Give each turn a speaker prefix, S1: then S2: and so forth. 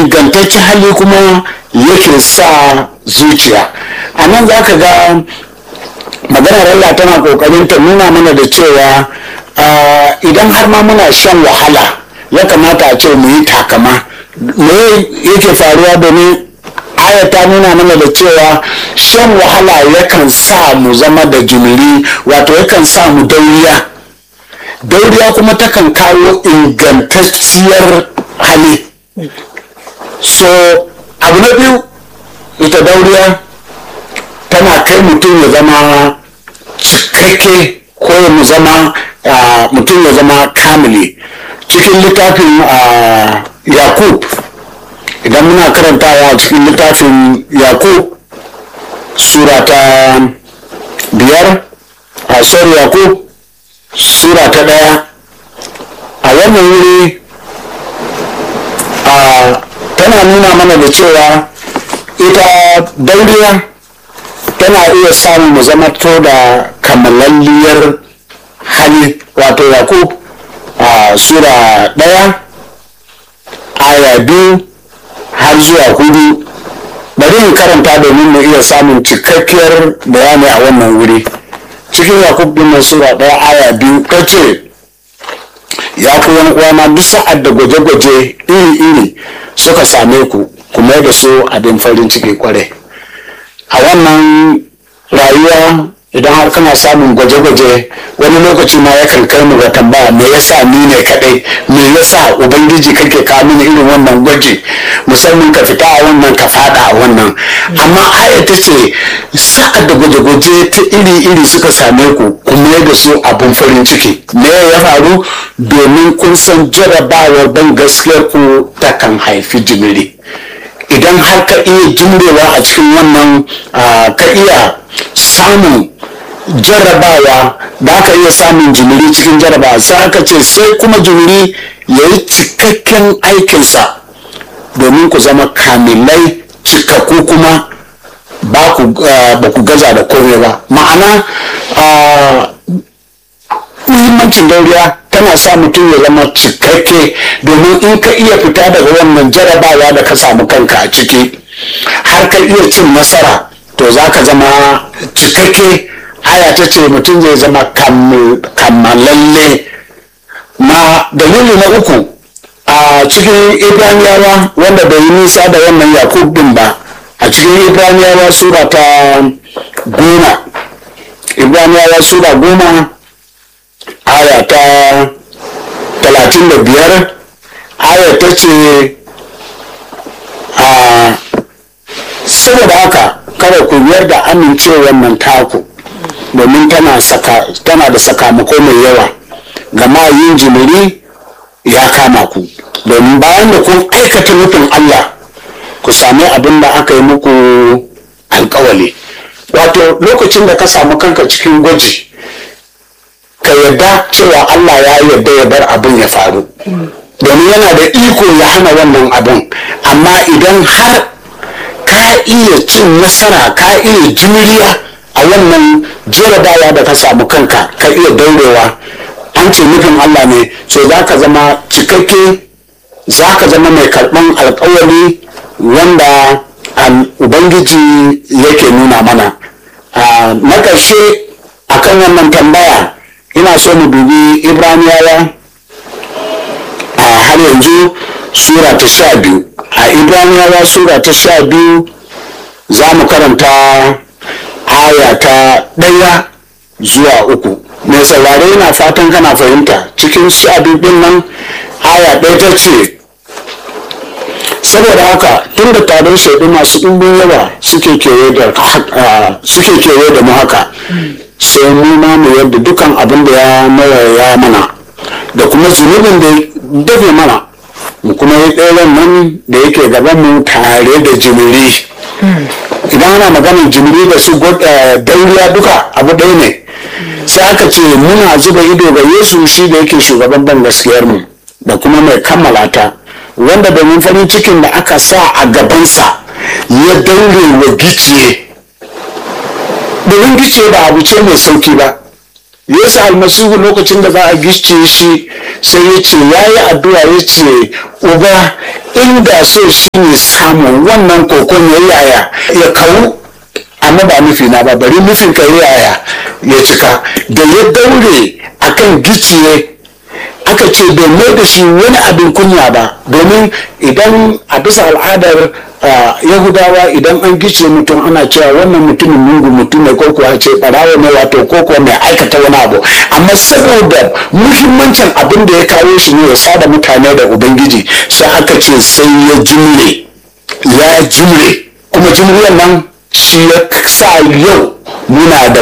S1: ingantaccen hali kuma yake sa zuciya a nan za ka ga maganar Allah tana kokarin ta nuna mana da cewa idan har ma muna shan wahala ya kamata a ce mu yi takama me yake faruwa domin aya ta nuna mana da cewa shan wahala yakan sa mu zama da jimiri wato yakan sa mu dauriya dauriya kuma takan kawo ingantacciyar hali so abu na biyu ita dauriya tana kai mutum ya zama cikakke ko mu zama mutum ya zama kamili cikin littafin yakub idan muna karantawa cikin littafin yakub sura ta biyar a sorry yakub sura ta daya a wannan wuri tana nuna mana da cewa ita dauriya tana iya samun mu zama to da kamalalliyar hali wato yakub a sura ɗaya aya biyu har zuwa hudu bari in karanta domin mu iya samun cikakkiyar bayani a wannan wuri cikin yakub din sura ɗaya aya biyu ta ce ya ku wani uwana duk sa'ad da gwaje-gwaje iri-iri suka same ku kuma da su abin farin ciki kwarai a wannan rayuwa idan har kana samun gwaje-gwaje wani lokaci ma yakan kai mu ga tambaya me yasa ni ne kadai me yasa ubangiji kake kawo mini irin wannan gwaji musamman ka fita a wannan ka fada a wannan amma aya ta ce sa'ad da gwaje-gwaje ta iri-iri suka same ku kuma da su abin farin ciki me ya faru domin kun san jarabawar ban gaskiyar ku takan haifi jimiri idan har ka iya jimrewa a cikin wannan ka iya samun jarrabawa da aka iya samun jimiri cikin jarrabawa sai aka ce sai kuma jimiri ya yi cikakken aikinsa domin ku zama kamilai cikakku kuma ba ku gaza da komai ba ma'ana muhimmancin dauriya tana sa mutum ya zama cikakke domin in ka iya fita daga wannan jarabawa da ka samu kanka a ciki har ka iya cin nasara to za ka zama cikakke aya ta ce mutum zai zama kammalalle na dalili na uku a cikin ibraniyawa wanda bai yi nisa da wannan yakub din ba a cikin ibraniyawa sura ta goma ibraniyawa sura goma aya ta talatin da biyar aya ta ce a saboda haka kada ku biyar da amincewar nan taku domin tana da sakamako mai yawa gama yin jimiri ya kama ku domin bayan da kun aikata nufin Allah ku sami abin da aka yi muku alkawali wato lokacin da ka samu kanka cikin gwaji ka yarda cewa Allah ya yarda ya bar abin ya faru domin yana da iko ya hana wannan abin amma idan har ka iya cin nasara ka iya juriya a wannan jarabawa da ka samu kanka ka iya daurewa an ce nufin Allah ne so za ka zama cikakke za ka zama mai karɓan alkawari wanda ubangiji yake nuna mana na ƙarshe akan wannan tambaya ina so mu dubi ibraniyawa a har yanzu sura ta sha biyu a ibraniyawa sura ta sha biyu za mu karanta aya ta ɗaya zuwa uku mai saurare yana fatan kana fahimta cikin sha biyu ɗin nan aya ɗaya ta ce saboda haka tun da taron shaidu masu ɗumbin yawa suke kewaye da mu haka sai mu ma mu yadda dukan abin da ya mawaya mana da kuma zunubin da dafe mana mu kuma yi ɗayan nan da yake gaban mu tare da jimiri idan ana maganin jimiri da su dauriya duka abu ɗaya ne sai aka ce muna zuba ido ga yesu shi da yake shugaban ban gaskiyar mu da kuma mai kammala ta wanda domin farin cikin da aka sa a gabansa ya daure wa giciye domin gice ba abu ce mai sauki ba yesu almasihu lokacin da za a gice shi sai ya ce ya yi addu'a ya ce uba inda so shi ne samun wannan kokon ya yaya ya kawo amma ba nufi na ba bari nufin ka yaya ya cika da ya daure akan giciye aka ce bai mai da shi wani abin kunya ba domin idan a bisa al'adar yahudawa idan an gice mutum ana cewa wannan mutumin mungu mutum ne ko kuwa ce barawa ne wato ko kuwa mai aikata wani abu amma saboda muhimmancin abin da ya kawo shi ne ya sada mutane da ubangiji sai aka ce sai ya jimre ya jimre kuma jimriyar nan shi ya sa yau muna da